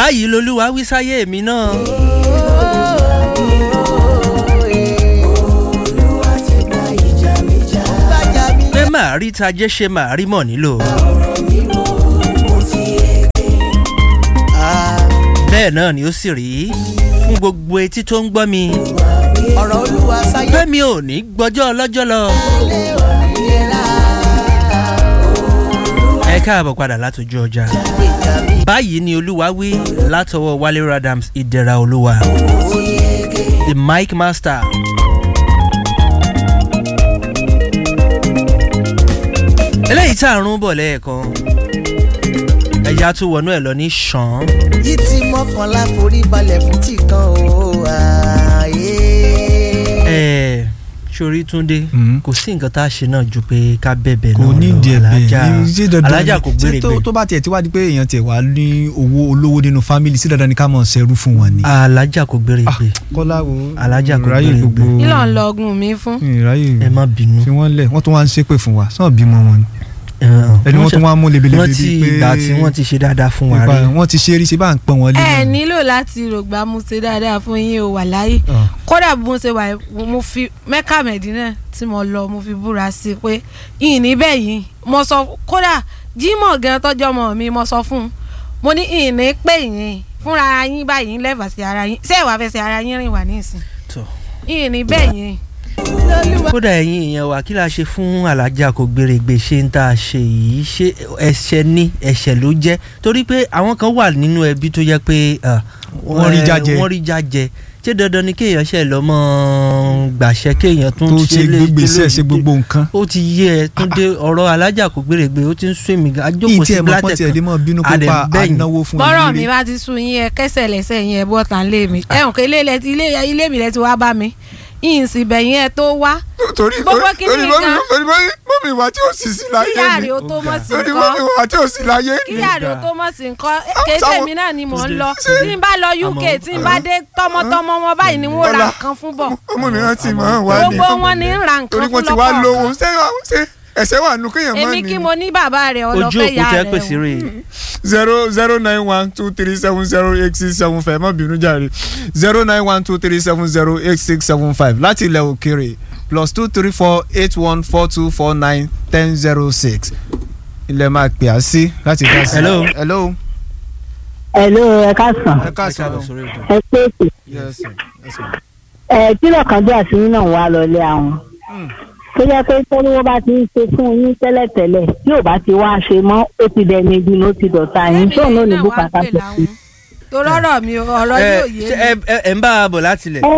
báyìí lolúwa wí sáyé mi náà. pé màá rí tajé ṣe màá rí mọ̀ nílò. bẹ́ẹ̀ náà ni ó sì rí fún gbogbo etí tó ń gbọ́ mi. ọ̀rọ̀ olúwa sáyé pé mi ò ní gbọ́jọ́ ọlọ́jọ́ lọ. ẹ káàbọ̀ padà látọjú ọjà. báyìí ni olúwa wí látọwọ́ wálé radams ìdẹ̀ra olúwa the mic master. eléyìí tá à ń rún bọ̀ lẹ́ẹ̀kan ẹja tó wọnú ẹ̀ lọ ní ṣàn. yìí ti mọ́kànlá forí balẹ̀ fún tìkan o ààyè. ẹ sori túnde Mhm. kò sí nǹkan tá a ṣe náà ju pé ká bẹ̀bẹ̀ náà kò ní ìdí ẹ̀bẹ̀ alájà ṣé dandan alájà ni- kò ṣé gbére tó- gbé tó bá tiẹ̀ tí wá di pé èèyàn tiẹ̀ wá ní owó olówó nínú fámìlì sí dandan ni ká mọ̀ ṣerú fún wọn ni. alájà kò gbére Ah, gbé kọ́lá wo Alájà kò ráyè gbére gbogbo gbé. kí ló ń lọ ọgùn mi fún. ìráyè ẹ má bínú. fi wọ́n lẹ̀ wọ́n tún wá ń ṣépè fún wa sọ́ọ̀ bímọ wọn ni ẹni wọ́n tún wá mú lebelebe wọ́n ti bíi pé ìgbà tí wọ́n ti ṣe dáadáa fún wa nípa rí wọ́n ti ṣe rí ṣe bá ń pọ́n wọn lé ẹ náà. nílò láti rògbà mo ṣe dáadáa fún yín o wà láyé Ah. kódà bí mo ṣe wà yìí, mo fi mẹ́kà mẹ́dínà tí mo lọ mo fi búra sí i pé ìyìn níbẹ̀ yìí mo sọ kódà Jímọ̀ gan tọ́jọ́ ọmọ mi mo sọ fún un mo ní ìyìn ní pé yín fúnra ara yín báyìí lẹ́fà sí ara yín ṣé ìwà fẹsẹ̀ ara yín rìn wà nísìn Tọ́. ìyìn níbẹ̀ yìí kódà ẹ̀yin èèyàn wa kí la ṣe fún alájà kò gbére gbé ṣé ń tá a ṣe yìí ṣé ẹ̀ṣẹ̀ ní ẹ̀ṣẹ̀ ló jẹ́ torí pé àwọn kan wà nínú ẹbí tó jẹ́ pé ah, Wọ́n rí eh, jájẹ. wọ́n rí jájẹ ṣé dandan ni kéèyàn ṣe lọ́mọ gbàṣẹ kéèyàn tún tó ṣe lé- gbégbèsè lé- ṣe gbogbo nǹkan. ó ti yé ẹ tún dé ọ̀rọ̀ alájà kò gbére gbé ó ti ń sún èmi gan yìí ajókòó tí sí ẹ mọ̀ pọ́n tiẹ̀ lè blátẹ̀ mọ̀ bínú Adẹ̀ pípa bẹ́yìn. ànáwó fún bọ́rọ̀ ilé. mi bá ti sun yín ẹ kẹsẹ̀ lẹ́sẹ̀ yín ẹ bọ́ tán lé mi ẹ̀hún kí ilé ilé- ilé ilé mi lẹ ti wá bá mi yìí sì bẹ̀yìn ẹ tó wá torí Gbogbo torí kinní torí gan. mọ́mí mọ́mí mọ́mí wa tí ò sì sí láyé kíyà ni rè ó tó mọ̀ sí torí nǹkan mọ́mí wa tí ò sí láyé ni kíyà rè ó tó mọ̀ sí nǹkan kéṣe sáwọn- mi náà ni mò ń lọ Ṣé- tí n bá lọ UK Àmọ́- tí n bá dé tọmọtọmọ wọn báyìí ni wọn ra Bọ́lá. nǹkan fún bọ̀ ọmọ mi rántí mọ́ wá ní gbogbo wọn ni ń ra torí nǹkan wọ́n fún ti wá lówó lọ́kọ̀ ṣé ṣé ẹ̀ṣẹ̀ wà nù kéèyàn mọ́ èmi ni kí mo ní bàbá rẹ̀ ojú ọlọ́fẹ́ òkú ìyá tẹ́ rẹ̀ pèsè o. rè zero zero nine one two three seven zero eight six seven five má bínú jàre zero nine one two three seven zero eight six seven five láti ilẹ̀ òkèrè plus two three four eight one four two four nine ten zero six ilẹ̀ máa pè á sí láti dá sí. Hello. hello. Hello, ẹ káàsán ẹ káàsán. sórí ètò. ẹ pé ètò yes sir. yes sir. ẹ kílọ̀ kan bí àṣírí náà wà lọlé àwọn tó jẹ́ pé tọ́lúwọ́ bá ti ń ṣe fún yín tẹ́lẹ̀tẹ́lẹ̀ tí ò bá ti wá ṣe mọ́ ó ti dẹni ibi ló ti dọ̀tá yín Èmi tó ń lò ní lẹ́yìn náà wá bùkátà pè tó láwọn. torí ọ̀rọ̀ mi ọ̀rọ̀ ẹ yóò yé ṣé mi. ẹ- ẹ- ẹ ń bá a bọ̀ láti ilẹ̀.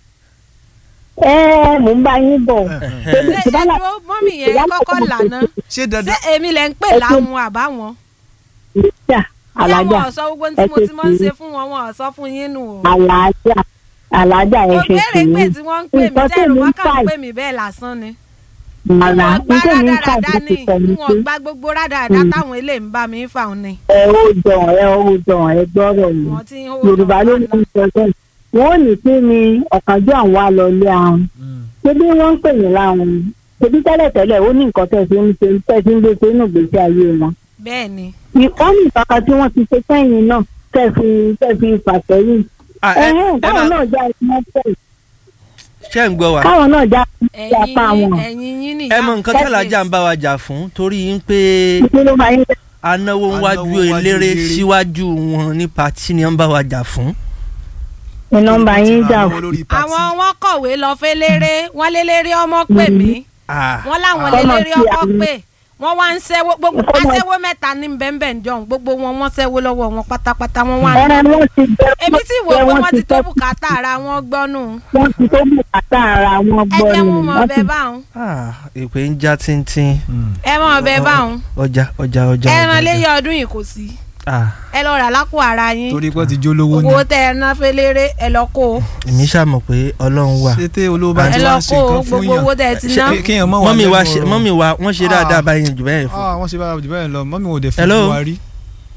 ẹ ẹ mò ń bá yín bọ̀ ṣé ẹjọ́ mọ́mì yẹn kọ́kọ́ lànà ṣé ṣé dandan èmi lẹ̀ ń pè láwọn àbáwọn. ìjà Ìyá alájà wọn ò sọ gbogbo ohun tí mo ti máa ń ṣe fún wọn wọn ò sọ fún yín nù o. alájà alájà ẹ mo ṣe béèrè sùúrù pé tí wọ́n ń pè mí Nǹkan tẹ́lẹ̀ tèmi wọ́n ń kàn ń fà- pè mí bẹ́ẹ̀ lásán ni. màrà wọ́n gbá nítorí ń rádaràdá ṣàkóso ni pẹ̀lú pé wọ́n gbá gbogbo rádaràdá táwọn eléyìí ń bá mi fà wọn ni. ẹ ó jọ ẹ ó jọ ẹ gbọ́rọ̀ yìí wọ́n ti ń hó yorùbá ló ní sọ bẹ́ẹ̀ wọ́n ò ní pé ní ọ̀kánjọ́ àwọn wa lọ lé àwọn ṣébí wọ́n ń pè ní láwọn ṣébí tẹ́lẹ̀tẹ́lẹ̀ ó ní nǹkan tẹ̀sí ń ṣe tẹ̀sí ń gbé pé inú ìgbésí ayé wọn. bẹ́ẹ̀ ni. ìkọ́ni ìkàkà tí wọ́n ti ṣe sẹ́yìn náà tẹ̀sí tẹ̀sí fàtẹ́yìn. Ah, ẹ- ẹ̀hẹ́n ẹ káwọn máa- náà já ẹ̀sìn tẹ̀sí ṣé ń gbọ́ wa. káwọn náà já ẹ̀yin apá yín wọn. ẹ̀yin yín nìyá. ẹ mọ nǹkan tí alájà ń bá wa jà fún torí ń pé kí ló máa ń jẹ́ anáwó ń wájú Anáwó wájú eléré eléré. síwájú wọn ní pati ni wọ́n bá wa jà fún. ní nọ́mbà yín jà àwọn olórí pàtì. àwọn wọn kọ̀wé lọ fẹ́ léré wọ́n lé léré ọmọ pè mí Ah, wọ́n láwọn Ah. lé léré Ọmọ tí ọkọ a- pè wọ́n wá ń ṣẹ́wó gbogbo Ọmọ- aṣẹ́wó mẹ́ta ní bẹ́ẹ̀nbẹ́ẹ̀ jọ̀hún gbogbo wọn wọ́n ṣẹ́wó lọ́wọ́ wọn pátápátá wọn wá. ẹ̀rẹ̀ wọ́n ti jẹ́ èmi tí wò pé wọ́n wọ́n ti tó fẹ́- bùkátà ara wọn gbọ́nù wọ́n ti tó bùkátà ara wọn ẹ gbọ́ jẹ́ ni mú mọ́ wọ́n ti ọbẹ̀ báwọn ah, ìpè ń já tíntín ẹ mọ́ ọbẹ̀ báwọn ọjà ọjà ọjà. ẹran ọjà, léyà ọdún yìí kò sí Ah, ẹ lọ rà lápò ara yín torí pé ti jólówó ni. owó tẹ ẹ ná fẹ́ léré ẹ lọ kó o èmi ṣàmọ̀ pé ọlọ́run wà. ṣé tẹ olówó bá ẹ ti lọ wá ṣe kó o nǹkan fún gbogbo owó yàn. tẹ ẹ ti ná. Ṣé- kéèyàn mọ̀ wá mọ́mì wa lẹ́nu ṣe ọ̀rọ̀. mọ́mì wa wọ́n ṣe Ah. dáadáa báyìí jù bẹ́ẹ̀ fún. Ah, wọ́n ṣe bára jù bẹ́ẹ̀ lọ mọ́mí wọn ò dẹ̀ fún Hello? wa rí.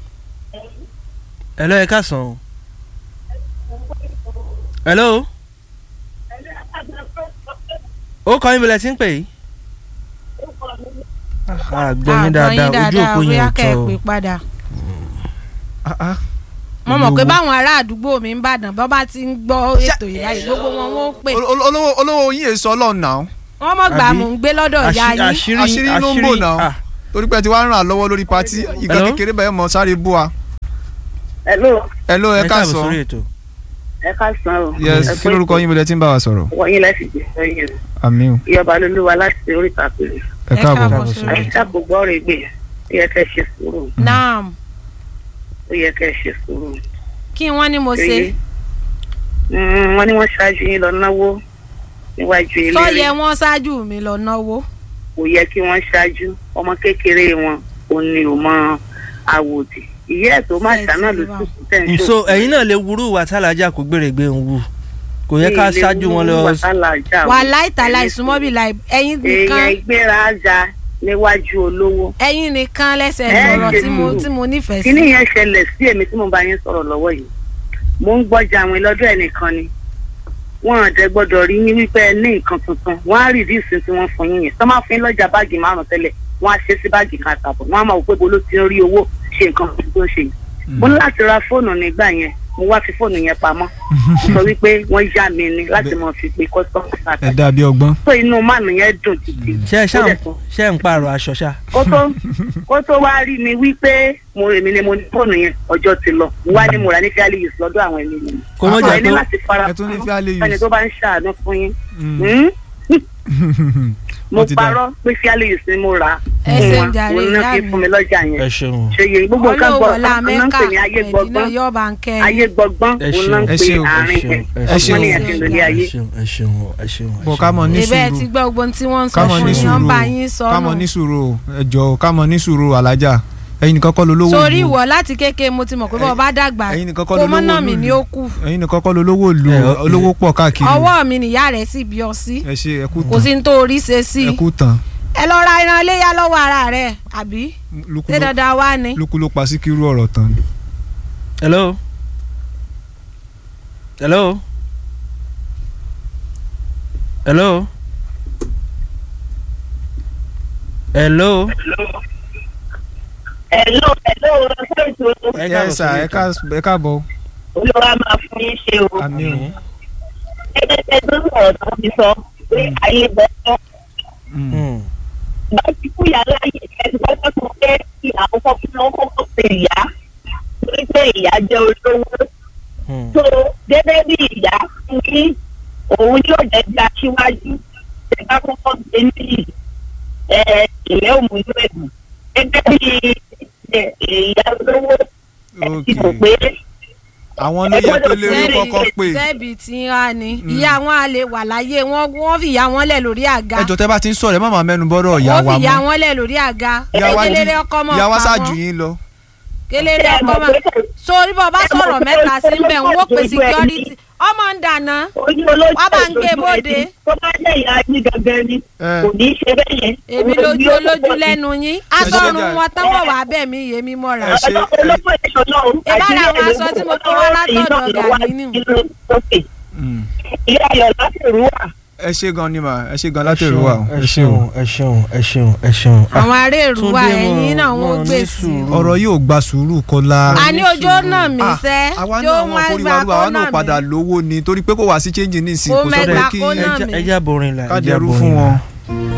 hello ẹ káàsán o. hello. ó kọ́ yín bẹ̀rẹ̀ sí ń pè yìí. Ah, gbọ́ yín dáadáa ojú òpó yẹn bóyá ò kẹ́ ẹ tọ́ o. pè padà. Ah, ah. mo mọ̀ pé Olówó. báwọn ará àdúgbò mi ń bàdàn bọ́ bá ti ń gbọ́ ètò ìyá yìí gbogbo wọn wọ́n pè Ol- ol- olówó olówó yín èso ọlọ́run náà wọ́n mọ̀ gbà Àbí? mò ń gbé lọ́dọ̀ ìyá Àṣí- yín àṣírí àṣírí ló ń bò náà. ah, torí pé ẹ ti wá ń ràn án lọ́wọ́ lórí patí ìgbà Hello? kékeré bẹ́ẹ̀ mọ sáré bú wa. Hello, ẹ ló ẹ ẹ ká káàbọ̀ sọ sórí ètò. ẹ káàsán o. yes kí lórúkọ yín bẹ̀rẹ̀ tí ń bá wa sọ̀rọ̀. wọ̀nyí láti gbé sẹ́yìn o. àmín o ìyọba lolúwa láti orí ìtàkùn. ẹ Ẹ káàbọ̀. káàbọ̀ sórí sórí àyíká kò gbọ́ rẹ̀ gbé ó yẹ kẹ́ ẹ ṣe sùúrù naam ó yẹ kẹ́ ẹ ṣe sùúrù. kí wọ́n ní mo ṣe Èyí, mm, wọ́n ní wọ́n ṣáájú yín lọ náwó níwájú ilé sọ́yẹ rẹ̀ wọ́n ṣáájú mi lọ náwó kò yẹ kí wọ́n ṣáájú ọmọ kékeré wọn ò ní ò mọ àwòdì ìyá ẹ̀ tó má Ṣé ẹ ṣáná ti ló rí wa? tún tẹ̀ ń so ẹ̀yin náà lè wúrú wa tálájà kò gbèrègbè ń wù kò yẹ ká ṣáájú wọn lọ. wà láìtàlà ìsúnmọ́bì láì ẹ̀yin nìkan èèyàn ìgbéra ga níwájú olówó ẹ̀yin nìkan lẹ́sẹ̀ Ẹ sọ̀rọ̀ ṣe tí mo sùúrù. tí mo nífẹ̀ẹ́ kíní sí yẹn ṣẹlẹ̀ sí èmi tí mo bá yín sọ̀rọ̀ lọ́wọ́ yìí mo ń gbọ́jà àwọn lọ́dọ̀ ẹnìkan ni wọn àdẹ gbọ́dọ̀ rí yín wípé ẹ ní nǹkan tuntun wọn á rí ìdíìsì tí wọ́n fún yín yẹn tó máa fún yín lọ́jà báàgì márùn tẹ́lẹ̀ wọ́n á ṣe sí báàgì kan àtàbọ̀ wọ́n á máa wò pé bolo ti ń rí owó ṣe nǹkan tuntun tó ń ṣe yìí mo ní láti ra fóònù nígbà yẹn mo wá fi fóònù yẹn pamọ́ mo sọ wípé wọ́n yá mi ni láti mọ̀ fi pe kọ́sítọ́mù ẹ sáà dàbí ọgbọ́n. tó inú mánu yẹn dùn títí ṣe ẹ Ó ṣáà dẹ̀ tún- ṣe ẹ ń pààrọ̀ aṣọ ṣá. kó tó kó tó wá rí mi wípé mo èmi ni mo ní fóònù yẹn ọjọ́ ti lọ mo wá ní mo rà ní fíálì yìí lọ́dọ̀ àwọn ẹni mi. kó mọ̀ Àwọn jẹ́ ẹni pé láti fara ẹ tún ní fíálì fún ẹni use. tó bá ń ṣàánú fún yín. Mm. Hmm? mo Wọ́n ti dá. parọ́ pé fíálì yìí ni mo rà Ẹ fún ṣe wọn ń jàre òun náà ìyá fi mi. fún mi lọ́jà ẹ yẹn. ṣeun ṣe yẹ gbogbo nǹkan gbọ́ olówó la ọ̀kan náà ń mẹ́ka pè ní ayé ẹ̀dínà gbọgbọ́n yóò bá ń kẹ́ ayé gbọgbọ́n Ẹ òun náà ń ṣeun, ẹ pè ṣeun, ẹ àárín ṣeun, ẹ̀ ẹ wọ́n ṣeun. ní ẹ̀sìn lórí ayé. ẹ ṣeun ẹ ṣeun ẹ ṣeun. ẹ bọ̀ ṣeun. ká mọ̀ ní ibẹ̀ sùúrù ti gbọ́ ogbon tí wọ́n ń sọ ká mọ̀ fún ní yín sùúrù wọ́n bá yín sọ ká mọ̀ nù. ní sùúrù ẹ jọ̀ọ́ ká mọ̀ ní sùúrù alájà ẹ̀yin nìkan kọ́ ló lówó sórí ìlú. ìwọ láti kékeré mo ti mọ̀ pé bọ́ọ̀ bá dàgbà ẹ̀yin nìkan kọ́ kó ló lówó mọ́nà mi ìlú. ni ó kù ẹ̀yin nìkan kọ́ ló lówó ìlú Ẹ, ok. olówó pọ̀ káàkiri ọwọ́ mi nìyá rẹ̀ sì bí ọ sí ẹ ṣe ẹ kú kò tán sí ní tó orí ṣe sí ẹ kú tán ẹ lọ ra ẹran iléyà lọ́wọ́ ara rẹ̀ àbí lukú ṣé ló- dandan wá ni. lukú ló pa síkírú ọ̀rọ̀ tán hello. hello. hello. hello. ẹ̀ló ẹ̀ló ọ̀sẹ̀ ẹ ẹ káàbọ̀ sà sórí ẹ ètò. ká- ẹ káàbọ̀ olúwa máa fún yín ṣe o. àmín o ẹgbẹ́ tó sọ̀rọ̀ tó ti sọ pé ayé gbọ́dọ̀ Mm. Hmm. ìgbà tí kú yà láàyè ẹni kọ́kọ́ tó fẹ́ kí àwọn kọ́kọ́ tó kọ́kọ́ pè ìyá torí pé ìyá jẹ́ olówó Hmm. tó gẹ́gẹ́ bí ìyá fún kí òun yóò jẹ́ bí aṣíwájú ìgbà kọ́kọ́ gbé ní ìyá òmùú ẹ̀dùn gẹ́gẹ́ bí ẹ, ìyá olówó ti ok mọ̀ pé àwọn ló yẹ pé lérò Sẹ́ẹ̀rì- kọ́kọ́ pé sẹ́ẹ̀bì tí ń wá ni ìyá wọn á lè wà láyé wọn wọ́n fi ìyá wọn lẹ̀ lórí àga ẹjọ́ tẹ́ bá ti ń sọ̀rọ̀ ẹ má máa mẹ́nu bọ́rọ̀ ìyá wọ́n wa fi ìyá mọ́ wọn lẹ̀ lórí àga Ìyá wa kéléré ju- ọkọ mọ̀ ìyá wa pa ṣáàjù wọ́n yín lọ kéléré ẹ ọkọ mọ̀ mọ̀ pé sórí bọ́ bá sọ̀rọ̀ mẹ́ta sí ń bẹ̀ ń wó pé Ojú ẹni. security ọmọ ń dáná ojú olójú Wá bá ń gé ojú bóde. ẹni tó bá jẹ́ ìyá yín gangan ni ẹ kò ní í ṣe bẹ́ẹ̀ yẹn. èmi Òun lójú ló olójú pọ̀ sí. lẹ́nu yín ṣe asọ̀run jẹ́- wọn tán wọ̀ wá bẹ́ẹ̀ mi yèmí mọ́ra ẹ ṣe- olóko èso náà ó Ìbára àwọn àdúrà aṣọ tí mo ìlú kó wá ọlọ́run látọ̀dọ̀ èyí náà ló wá Gani nù. nínú sókè. Mm. ilé ayọ̀ láti rú wà. ẹ ṣe gan ni mà ẹ ṣe gan látẹ̀rù wa o ẹ ṣeun ẹ ṣeun ẹ ṣeun ẹ ṣeun. àwọn ará èrú wa Túndé ẹ̀yìn náà mọ̀- wọ́n mọ̀ gbé ní sí sùúrù. ọ̀rọ̀ yóò gba sùúrù kọ́lá a ní ojú náà mi Ah, sẹ́ àwa yóò náà má wọn forí gbà wa rú kó àwa náà náà padà mi. lówó ni torí pé kò wá sí change ní ìsìn Ó kò sọ mẹ́gbàá pé kí kó náà mi. ẹ já borin la ká ẹ já dẹrú borin fún la. wọn.